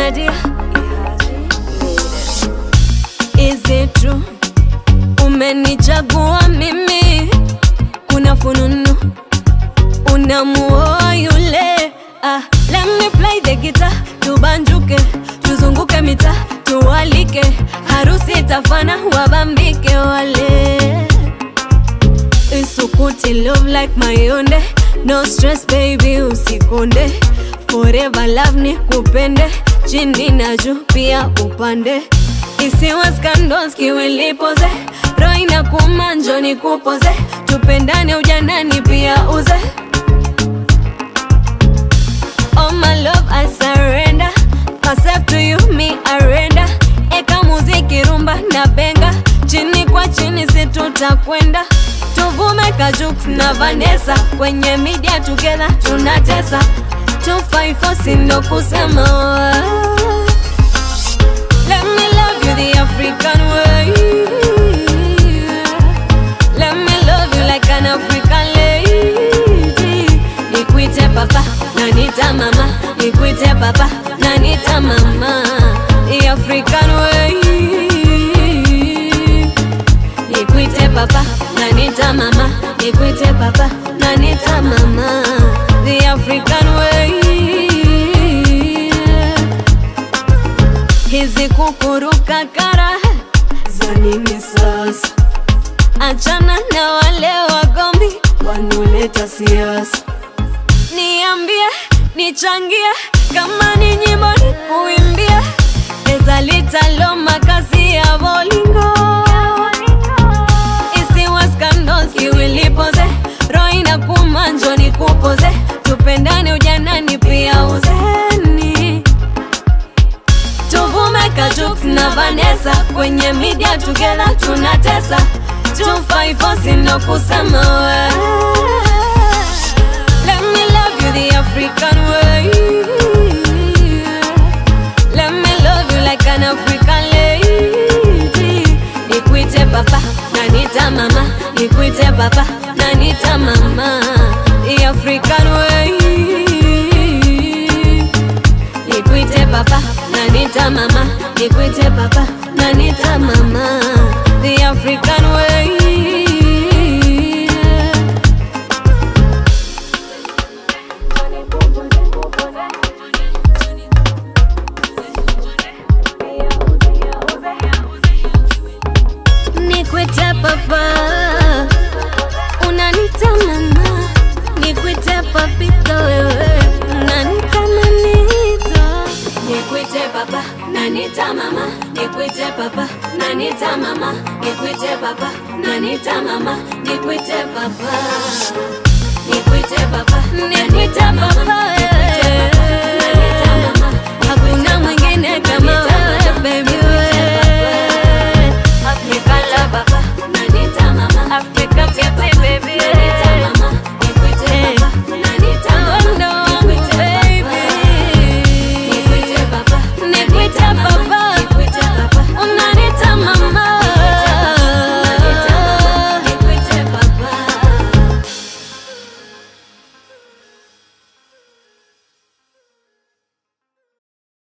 Nadia Is it true umenichagua mimi kuna fununu unamuoa yule ah, let me play the guitar tubanjuke tuzunguke mita tuwalike harusi tafana wabambike wale isukuti love like mayonde no stress baby usikonde forever love ni kupende chini na juu pia upande isiwe scandals kiwilipoze roho inakuuma njoo nikupoze tupendane ujanani pia uze Oh my love I surrender Myself to you me arenda Eka muziki rumba na benga Chini kwa chini si tutakwenda Tuvume Kajux na Vanessa Kwenye media together tunatesa 254 sindo kusema Let me love you the African way Let me love you like an African lady Nikuite papa na nita mama Nikuite papa na nita mama The African way Nikuite papa na nita mama Nikuite papa na nita mama The African way hizi kukuruka kara za nini sasa? Achana na wale wagombi wanoleta siasa. Niambie, nichangie, kama ni nyimbo ni kuimbia, eza litalo makazi ya bolingo isiwa scandals kiwilipoze, roho inakuuma njoo nikupoze, tupendane ujanani pia uzeni tuvume Kajux na Vanessa kwenye media together tunatesa 254 sindo kusema we Let me love you the African way Let me love you like an African lady Nikuite papa na nita mama Nikuite papa na nita mama The African way Nikuite papa na nita mama Nikuite papa na nita mama The African way Nikuite papa Unanita mama Nikuite papito wewe Unanita manito Nikuite papa Nanita mama Nikuite papa Nanita mama Nikuite papa Nanita mama Nikuite papa Nikuite papa Nikuite papa wewe